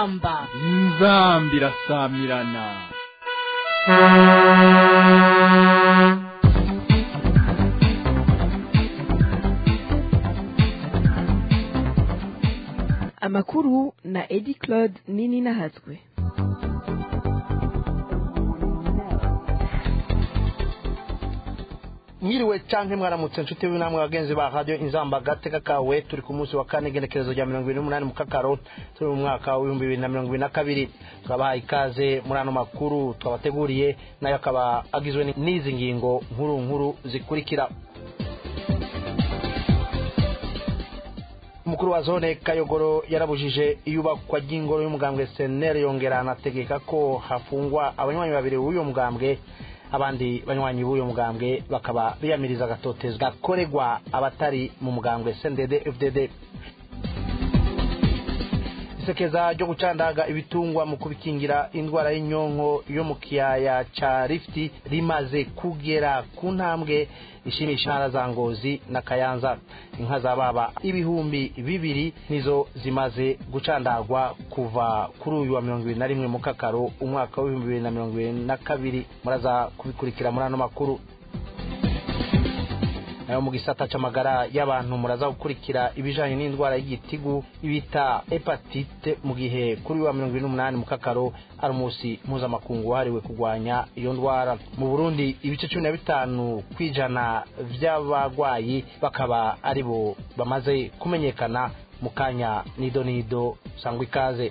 inzamba inzamba irasamirana amakuru na edi claude nini nahatswe mwiriwe canke mwaramutse nshuti namwe bagenzi ba radio inzamba gateka kawe turi ku munsi wa kane igenekerezo rya mirongo ibiri n'umunani mu kakaro turi mu mwaka w'ibihumbi bibiri na mirongo ibiri na kabiri turabahaye ikaze muri ano makuru twabateguriye nayo akaba agizwe n'izi ngingo nkuru nkuru zikurikira umukuru wa zone kayogoro yarabujije iyubakwa ry'ingoro y'umugambwe senere yongera anategeka ko hafungwa abanywanyi babiri w'uyo mugambwe abandi banywanyi b'uyo mugambwe bakaba biyamiriza agatotezwa gakorerwa abatari mu mugambwe sndd fdd isekeza ryo gucandaga ibitungwa mu kubikingira indwara y'inyonko yo mu kiyaya ca rifti rimaze kugera ku ntambwe ishimisha intara za ngozi na kayanza inka za baba ibihumbi bibiri nizo zimaze gucandagwa kuva kuri uyu wa mirongo ibiri na rimwe mu kakaro umwaka w'ibihumbi bibiri na mirongo ibiri na kabiri muraza kubikurikira muri ano makuru nayo mu gisata c'amagara y'abantu muraza gukurikira ibijanye n'indwara y'igitigu ibita hepatite mu gihe kuri wa mirongo ibiri n'umunani mu kakaro ari umunsi mpuzamakungu wahariwe kurwanya iyo ndwara mu burundi ibice cumi na bitanu kw'ijana vy'abagwayi bakaba ari bo bamaze kumenyekana mu kanya nido nido sangwa ikaze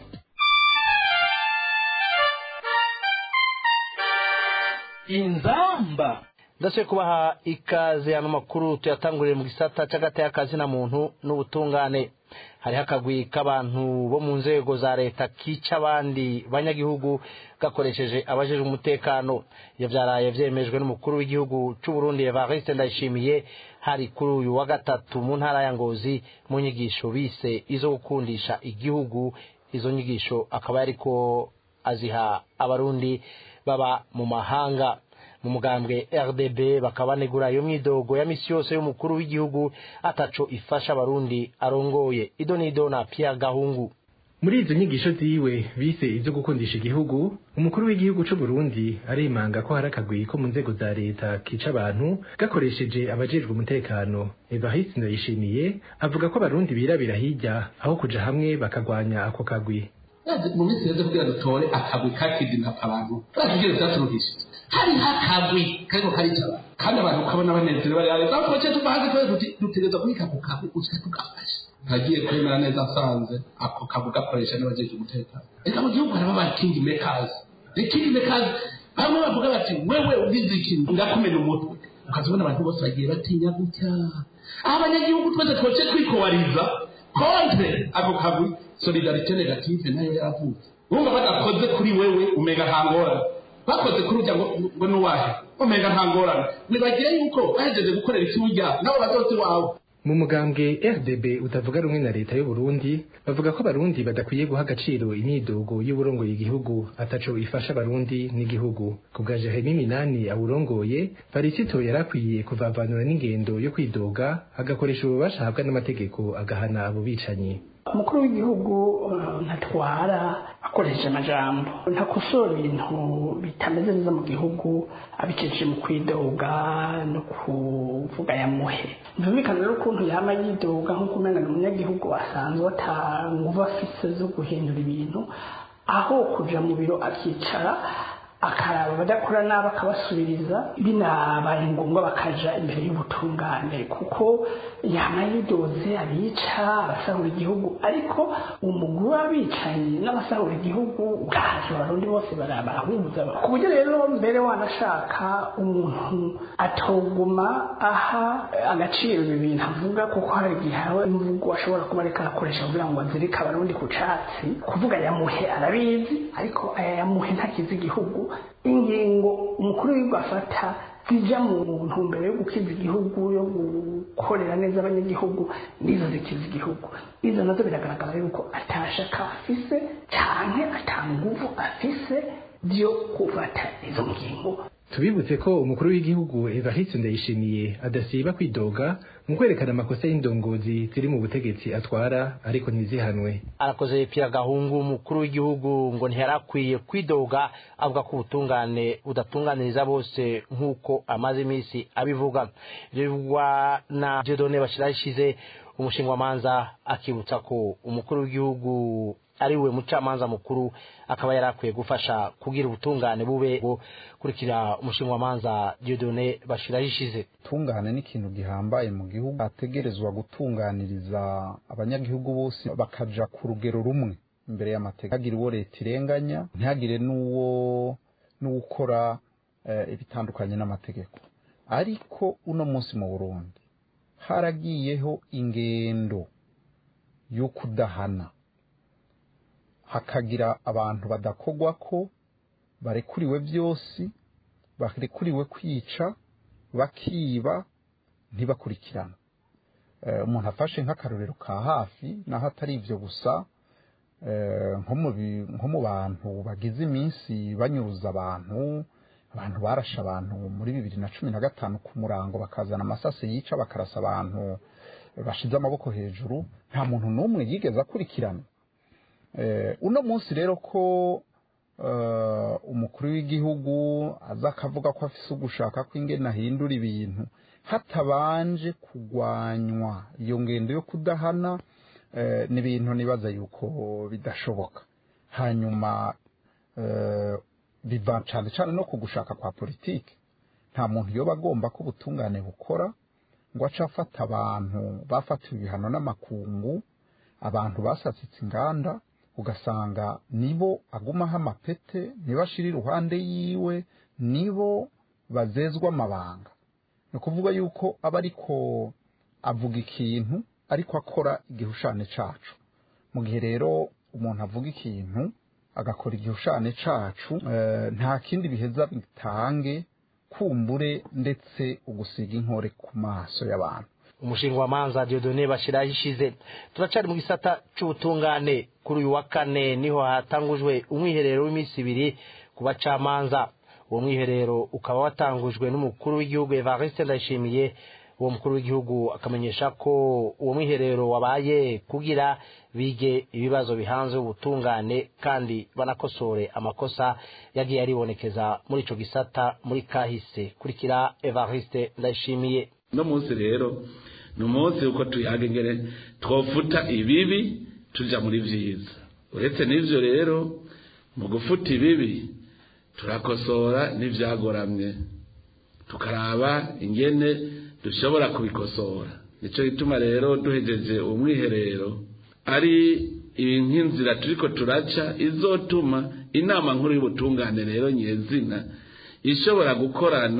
inzamba ndasubiye kubaha ikaze ano makuru tuyatangurire mu gisata c'agati y'akazi na muntu n'ubutungane hariho akagwi k'abantu bo mu nzego za leta kica abandi banyagihugu gakoresheje abajejwe umutekano iyo vyaraye vyemejwe n'umukuru w'igihugu c'uburundi evariste ndayishimiye hari kuri uyu wa gatatu mu ntara ya ngozi mu nyigisho bise izo gukundisha igihugu izo nyigisho akaba yariko aziha abarundi baba mu mahanga mu mugambwe rdb bakaba banegura iyo myidogo ya misi yose y'umukuru w'igihugu ataco ifasha abarundi arongoye ido nido na pierre gahungu muri izo nyigisho ziwe bise ivyo gukundisha igihugu umukuru w'igihugu c'u Burundi aremanga ko hari akagwi ko mu nzego za leta kica abantu gakoresheje abajejwe umutekano Evariste Ndayishimiye avuga ko abarundi birabira hirya aho kuja hamwe bakagwanya ako kagwi mu minsi yeze kugira dutore akagwi kakidinapa abantu bakigire vyaturukishije hariho akagwi kariko karica abantu kandi abantu ukabona banezerewe bari hariya aho twaciye tuva hanze twese dutegereza kubika ako kagwi gusa tugafasha ntagiye kwemera neza asanze ako kagwi gakoresha n'abajeje umutekano reka mu gihugu harimo abakingi mekazi ikingi mekazi bamwe bavuga bati wewe ugize ikintu ndakumena umutwe ukazibona abantu bose bagiye batinya gutya aho abanyagihugu twese twoce twikowariza kontre ako kagwi solidarite negative nayo yaravutse wumva badakoze kuri wewe umenga nta ngorane bakoze kuri ujya ngo nuwahe umenga nta ngorane nibagire yuko bahejeje gukorera ikiburya nabo bazoze wawe mu mugambwe RDB utavuga rumwe na leta y'u Burundi bavuga ko abarundi badakwiye guha agaciro imyidogo y'uburongoye igihugu ataco ifasha abarundi n'igihugu ku bwa Jeremy Minani awurongoye Farisito yarakwiye kuvavanura n'ingendo yo kwidoga agakoresha ububasha ahabwa n'amategeko agahana abo bicanyi umukuru w'igihugu ntatwara akoresheje amajambo ntakosora ibintu bitameze neza mu gihugu abicishije mu kwidoga no kuvuga yamuhe byumvikana rero ukuntu yama yidoga nk'uko umenya ni umunyagihugu asanzwe atanguva afise zo guhindura ibintu aho kuja mu biro akicara akaraba abadakora nabi akabasubiriza binabaye ngombwa bakaja imbere y'ubutungane kuko yama yidoze abica abasahura igihugu ariko umugwi w'abicanyi n'abasahura igihugu bwaje abarundi bose barahuza ku buryo rero mbere wanashaka umuntu atoguma aha agaciro ibi bintu avuga kuko hari igihe haba imvugo ashobora kuba ariko arakoresha kugira ngo azirike abarundi ku catsi kuvuga yamuhe arabizi ariko aya yamuhe ntakiza igihugu ingingo umukuru w'igihugu afata zijya mu ntumbero yo gukiza igihugu yo gukorera neza abanyagihugu nizo zikiza igihugu izo nazo biragaragara yuko atashaka afise canke atanguvu afise byo gufata izo ngingo tubibutse ko umukuru w'igihugu Evariste Ndayishimiye adasiba kwidoga mu kwerekana amakosa y'indongozi ziri mu butegetsi atwara ariko ntizihanwe arakoze Pierre Gahungu umukuru w'igihugu ngo ntiyarakwiye kwidoga avuga ko ubutungane budatunganiriza bose nk'uko amaze iminsi abivuga ibyo bivugwa na Dieudonné Bashirashize umushingwamanza akibutsa ko umukuru w'igihugu ari we mucamanza mukuru akaba yari akwiye gufasha kugira ubutungane bube kurikira umushingwamanza Dieudonné Bashirashize ubutungane ni ikintu gihambaye mu gihugu ategerezwa gutunganiriza abanyagihugu bose bakaja ku rugero rumwe imbere y'amategeko ntihagire uwo leta irenganya ntihagire n'uwo n'uwukora ibitandukanye n'amategeko ariko uno munsi mu burundi haragiyeho ingendo yo kudahana hakagira abantu badakogwa ko barekuriwe byose barekuriwe kwica bakiba ntibakurikirana umuntu afashe nk'akarorero ka hafi naho atari ibyo gusa nko mu bantu bagize iminsi banyuruza abantu abantu barashe abantu muri bibiri na cumi na gatanu ku murango bakazana amasase yica bakarasa abantu bashize amaboko hejuru nta muntu n'umwe yigeze akurikirana uno munsi rero ko umukuru w'igihugu aza akavuga ko afise ugushaka ko ingene ahindura ibintu hatabanje kugwanywa iyo ngendo yo kudahana ni ibintu nibaza yuko bidashoboka hanyuma biva cyane cyane no ku gushaka kwa politiki nta muntu yoba agomba ko ubutungane bukora ngo ace afata abantu bafatiwe ibihano n'amakungu abantu basasitse inganda ugasanga nibo agumaho amapete nibo ashira iruhande yiwe nibo bazezwa amabanga ni ukuvuga yuko aba ariko avuga ikintu ariko akora igihushane cacu mu gihe rero umuntu avuga ikintu agakora igihushane cacu nta kindi biheza bitange kumbure ndetse ugusiga inkore ku maso y'abantu umushinga wa manza Dieudonné Bashiraho ishize turacari mu gisata c'ubutungane kuri uyu wa kane niho hatangujwe umwiherero w'iminsi ibiri ku bacamanza uwo mwiherero ukaba watangujwe n'umukuru w'igihugu Evariste Ndayishimiye uwo mukuru w'igihugu akamenyesha ko uwo mwiherero wabaye kugira bige ibibazo bihanze ubutungane kandi banakosore amakosa yagiye aribonekeza muri ico gisata muri kahise kurikira Evariste Ndayishimiye no munsi rero ni umunsi uko tuyagengere twofuta ibibi tuja muri vyiza uretse n'ivyo rero mu gufuta ibibi turakosora n'ivyagoramye tukaraba ingene dushobora kubikosora nico gituma rero duhejeje umwiherero ari nk'inzira turiko turaca izotuma inama nkuru y'ubutungane rero nyezina ishobora gukorana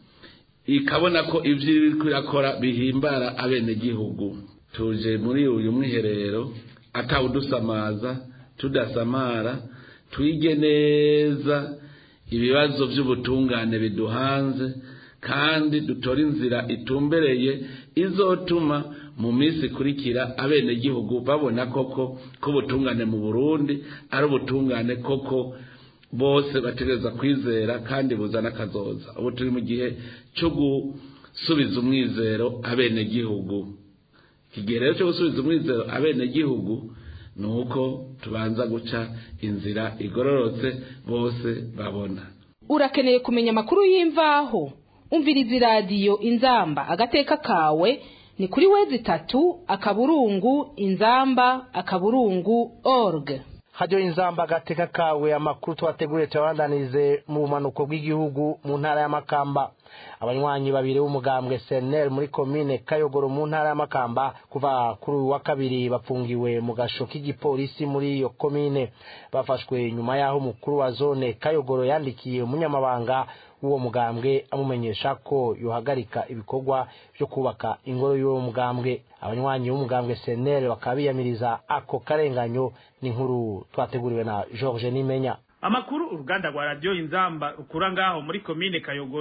ikabona ko ibyo iri kurakora bihimbara abenegihugu tuje muri uyu mwiherero atawudusamaza tudasamara twige neza ibibazo by'ubutungane biduhanze kandi dutore inzira itumbereye izotuma mu minsi ikurikira abenegihugu babona koko ko ubutungane mu burundi ari ubutungane koko bose bategereza kwizera kandi buzana akazoza ubu turi mu gihe cyo gusubiza umwizero abenegihugu iki gihe rero cyo gusubiza umwizero abenegihugu ni uko tubanza guca inzira igororotse bose babona urakeneye kumenya amakuru y'imvaho umviriza iradiyo inzamba agateka kawe ni kuri wezi itatu akaburungu inzamba akaburungu org hajyo inzamba agateka kawe amakuru twateguriye tuyabandanize mu bumanuko bw'igihugu mu ntara y'amakamba abanywanyi babiri b'umugambwe seneri muri komine kayogoro mu ntara y'amakamba kuva kuri uyu wa kabiri bafungiwe mu gasho k'igipolisi muri iyo komine bafashwe nyuma y'aho umukuru wa zone kayogoro yandikiye umunyamabanga w'uwo mugambwe amumenyesha ko yohagarika ibikorwa byo kubaka ingoro y'uwo mugambwe abanywanyi b'umugambwe seneri bakaba biyamiriza ako karenganyo n'inkuru twateguriwe na george nimenya amakuru uruganda rwa radiyo inzamba rukura ngaho muri komine kayogoro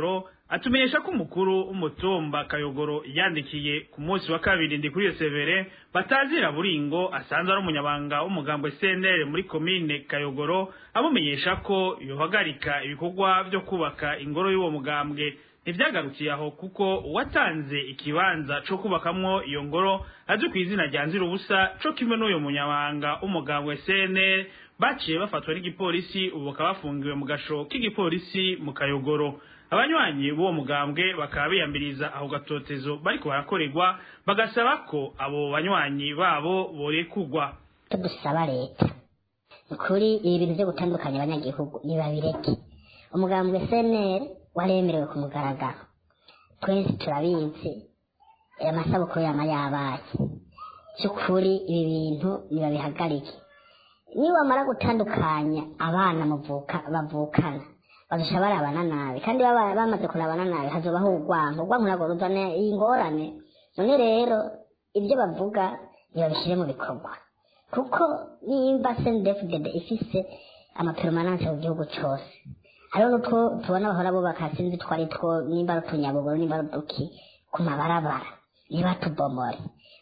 atumenyesha ko umukuru w'umutumba kayogoro yandikiye ku munsi wa kabiri ndi kuri severe batazira buringo asanzwe ari umunyabanga w'umugambwe CNL muri komine kayogoro amumenyesha ko yohagarika ibikorwa byo kubaka ingoro y'uwo mugambwe ntivyagarukiye aho kuko uwatanze ikibanza co kubakamwo iyo ngoro azwi ku izina rya nzira ubusa co kimwe n'uyo munyabanga w'umugambwe CNL baciye bafatwa n'igipolisi ubu bakaba bafungiwe mu gasho k'igipolisi mu kayogoro abanywanyi b'uwo mugambwe bakaba biyambiriza aho gatotezo bariko barakorerwa bagasaba ko abo banywanyi babo borekugwa dusaba leta kuri ibi bintu byo gutandukanya abanyagihugu nibabireke umugambwe cnr waremerewe ku mugaragaro twese turabizi amasabukuru yama yabaye cy'ukuri ibi bintu nibabihagarike niba wamara gutandukanya abana muvuka bavukana bazosha barabana nabi kandi baba bamaze kurabana nabi hazobaho urwango urwango ntabwo ruzana iyi ngorane none rero ibyo bavuga ntibabishyire mu bikorwa kuko nimba sendefudede ifise amaperomananse mu gihugu cyose hariho n'utwo tubona bahora bubaka sinzi two ari two nimba ari utunyabuguru nimba ari uduki ku mabarabara niba tubomore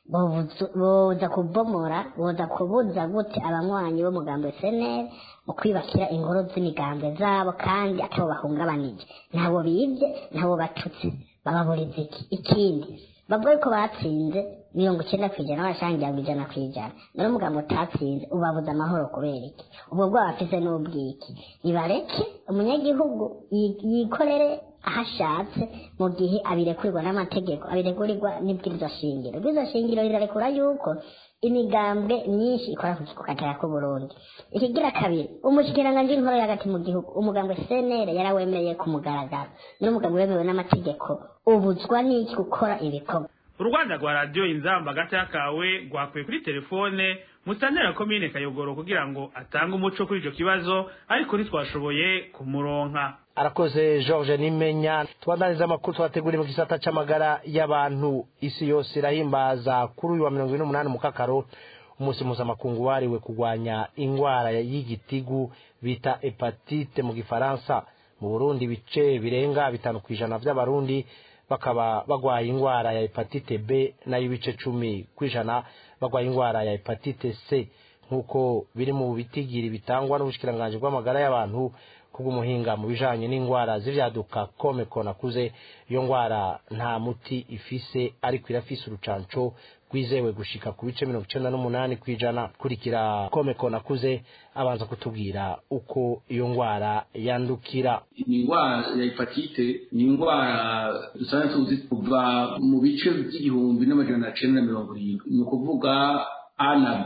boza kubomora boza kubuza gute abanywanyi b'umugambi seneri mu kwibakira ingoro z'imigambwe zabo kandi atabo bahungabanije ntabo bibye ntabo batutse bababuriza iki ikindi bavuga ko batsinze mirongo icyenda ku ijana barashangira ngo ijana ku ijana none umugambi utatsinze ubabuza amahoro kubera iki ubwo bwaba afise n'ubwiki nibareke umunyagihugu yikorere aho ashatse mu gihe abirekurirwa n'amategeko abirekurirwa n'ibwirizwa shingiro ibwirizwa shingiro rirarekura yuko imigambwe myinshi ikora ku gatera k'uburundi ikigira kabiri umushikiranganji w'intore hagati mu gihugu umugambwe cnr yarawemereye ku mugaragaro n'umugambwe wemewe n'amategeko ubuzwa n'iki gukora ibikorwa urwanda rwa radiyo inzamba agata kawe rwakuye kuri telefone musanira komine kayogoro kugira ngo atange umuco kuri icyo kibazo ariko ntitwashoboye kumuronka arakoze george nimenya tubandaniza amakuru twateguriye mu gisata c'amagara y'abantu isi yose irahimbaza kuri uyu wa mirongo ine n'umunani mu kakaro umunsi mpuzamakungu wariwe kurwanya ingwara y'igitigu bita hepatite mu gifaransa mu burundi ibice birenga bitanu ku ijana vy'abarundi bakaba bagwaye ingwara ya hepatite b nayo ibice cumi ku ijana bagwaye ingwara ya hepatite c nk'uko biri mu bitigiri bitangwa n'ubushikiranganji bw'amagara y'abantu kubw'umuhinga mu bijanye n'ingwara z'ivyaduka kome konakuze iyo ngwara nta muti ifise ariko irafise urucanco rwizewe gushika ku bice mirongo icenda n'umunani kw'ijana kurikira kome konakuze abanza kutubwira uko iyo ngwara yandukira ni indwara ya hepatite ni indwara dusanzwe tuzi kuva mu bice by'igihumbi n'amajana cenda na mirongo irindwi ni ukuvuga a na b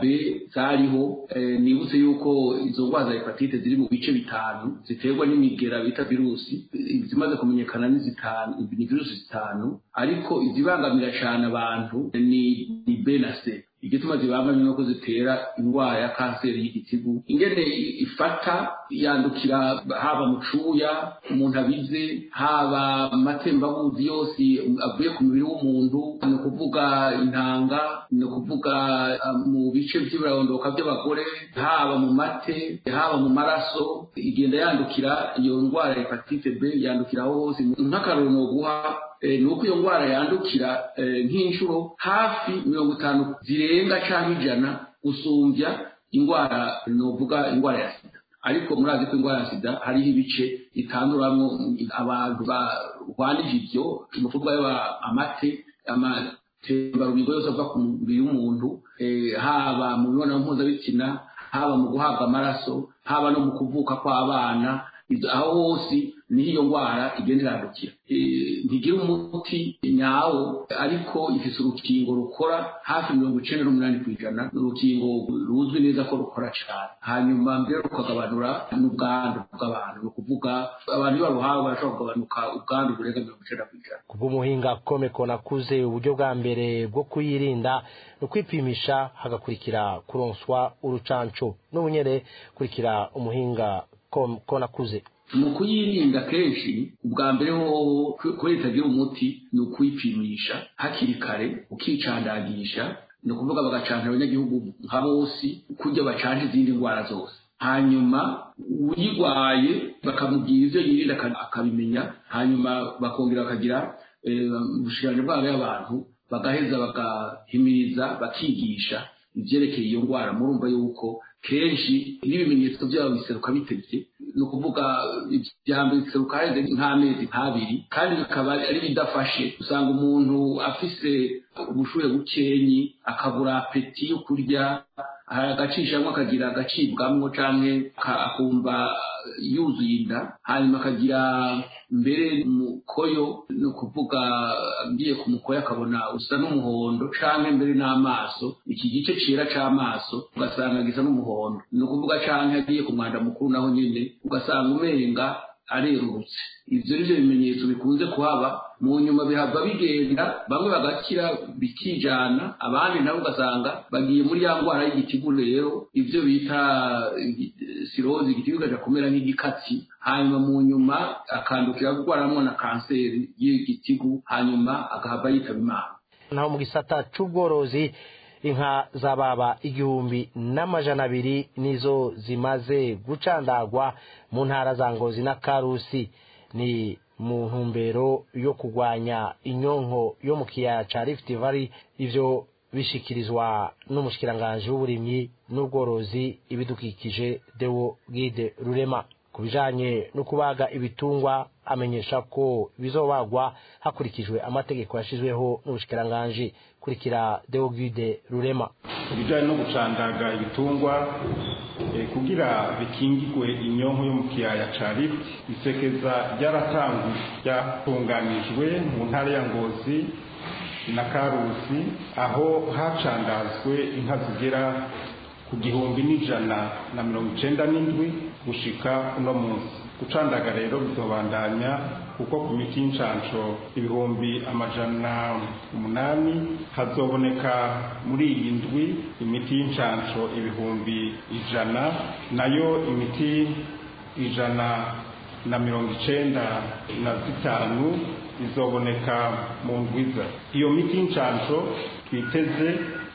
zariho nibutse yuko izo ndwara za hepatite ziri mu bice bitanu ziterwa n'imigera bita virusi izimaze kumenyekana ni zitanu ni virusi zitanu ariko izibangamira cyane abantu ni ni b na c igituma zibangamye nuko zitera indwara ya kanseri y'igitigu ingene ifata yandukira haba mu cuya umuntu abize haba amatembabuzi yose avuye ku mubiri w'umuntu ni ukuvuga intanga ni ukuvuga mu bice by'ibirarondoka by'abagore haba mu mate haba mu maraso igenda yandukira iyo ndwara ya hepatite b yandukira aho hose nk'akaroro ni uguha ni uko iyo ndwara yandukira nk'inshuro hafi mirongo itanu zirenga cyangwa ijana gusumbya indwara ni uvuga indwara ya sida ariko murazi ko indwara ya sida hariho ibice itanduramwo abantu barwanije ibyo ni ukuvuga amate amatembarubigo yose ava ku mubiri w'umuntu haba mu mibonano mpuzabitsina haba mu guhabwa amaraso haba no mu kuvuka kw'abana aho hose niho iyo ndwara igenda irandukira ntigira umuti nyawo ariko ifite urukingo rukora hafi mirongo icenda n'umunani ku ijana ni urukingo ruzwi neza ko rukora cyane hanyuma mbere rukagabanura n'ubwandu bw'abantu ni ukuvuga abantu iyo baruhawe barashobora kugabanuka ubwandu burenga mirongo icenda ku ijana kubw'umuhinga komeko nakuze uburyo bwa mbere bwo kuyirinda ni ukwipimisha hagakurikira kuronswa urucanco n'ubunyere kurikira umuhinga konakuze mu kuyirinda kenshi ubwa mbere hoho ko itagira umuti ni ukuyipimisha hakiri kare ukicandagisha ni ukuvuga bagacanira abanyagihugu nka bose kujya bacanje izindi ndwara zose hanyuma uyirwaye bakamubwira ibyo yirinda akabimenya hanyuma bakongera bakagira ubushikiranganji bwabo y'abantu bagaheza bagahimiriza bakigisha ibyerekeye iyo ndwara murumva yuko kenshi n'ibimenyetso byabo biseruka bitebye ni ukuvuga ibya mbere biseruka haheze nk'amezi nk'abiri kandi bikaba ari bidafashe usanga umuntu afise ubushuhe bukenyi akabura apeti yo kurya agacishamo akagira agacibwamwo canke akumva yuzuye inda hanyuma akagira mbere mukoyo ni ukuvuga agiye ku mukoyo akabona usa n'umuhondo canke mbere n'amaso iki gice cera c'amaso ugasanga gisa n'umuhondo ni ukuvuga canke agiye ku mwanda mukuru naho nyene ugasanga umenga arerurutse ivyo nivyo bimenyetso bikunze kuhaba mu nyuma bihava bigenda bamwe bagakira bikijana abandi nabo ugasanga bagiye muri ya ndwara y'igitigu rero ivyo bita sirozi igitigu kaja kumera nk'igikatsi hanyuma mu nyuma akandukira gutwaramwo na kanseri y'igitigu hanyuma agahava yitaba imana naho mu gisata c'ubworozi inka zababa igihumbi n'amajana abiri nizo zimaze gucandagwa mu ntara za ngozi na karusi ni mu ntumbero yo kurwanya inyonko yo mu kiyaya ca Rift Valley ivyo bishikirizwa n'umushikiranganji w'uburimyi n'ubworozi ibidukikije Deo Gide Rurema ku bijanye no kubaga ibitungwa amenyesha ko bizobagwa hakurikijwe amategeko yashizweho n'ubushikiranganji kurikira Deo Gide Rurema ibijanye no gucandaga ibitungwa eh, kugira bikingigwe inyonko yo mu kiyaya ca Rift isekeza ryaratanguye ryatunganijwe mu ntara ya Ngozi na Karusi aho hacandazwe inka zigera ku gihumbi n'ijana na mirongo icenda n'indwi gushika uno munsi gucandaga rero bizobandanya kuko ku miti y'incanco ibihumbi amajana umunani hazoboneka muri iyi ndwi imiti y'incanco ibihumbi ijana nayo imiti ijana na mirongo icenda na zitanu izoboneka mu ndwiza iyo miti y'incanco twiteze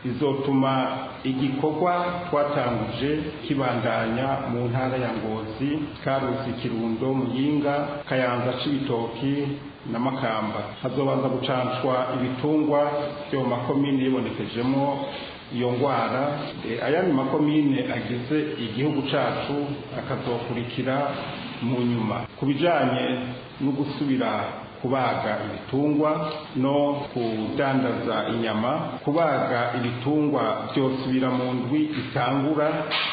izotuma igikorwa twatanguje kibandanya mu ntara ya ngozi karusi kirundo muyinga kayanza c'ibitoki na makamba hazobanza gucanshwa ibitungwa byo mu makomine yibonekejemo iyo ndwara ayandi makomine agize igihugu cacu akazokurikira mu nyuma ku bijanye no gusubira kubaga ibitungwa no kudandaza inyama kubaga ibitungwa byosubira mu ndwi itangura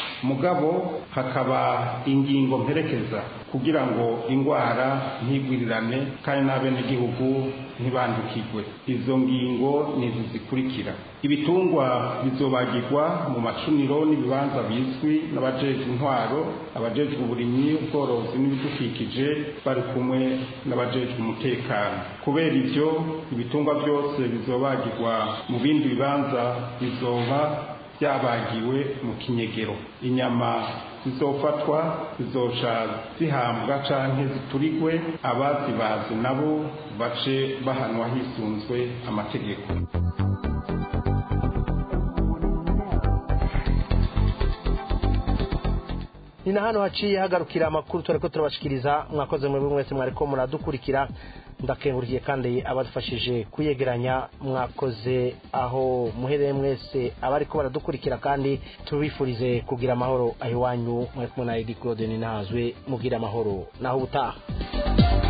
mugabo hakaba ingingo mperekeza kugira ngo indwara ntigwirirane kandi n'abenegihugu ntibandukirwe izo ngingo ni izi zikurikira ibitungwa bizobagirwa mu macuniro n'ibibanza bizwi n'abajejwe intwaro abajejwe uburimyi ubworozi n'ibidukikije bari kumwe n'abajejwe umutekano kubera ibyo ibitungwa byose bizobagirwa mu bindi bibanza bizoba byabagiwe mu kinyegero inyama zizofatwa zizoca zihambwa canke ziturigwe abazibazi nabo bace bahanwa hisunzwe amategeko ni na hano haciye hagarukira amakuru turiko turabashikiriza mwakoze mwebwe mwese mwariko muradukurikira ndakengurikiye kandi abadufashije kuyegeranya mwakoze aho muhereye mwese abariko baradukurikira kandi tubifurize kugira amahoro aho iwanyu mwari kumwe na edi claude ninahazwe mugira amahoro naho ubutaha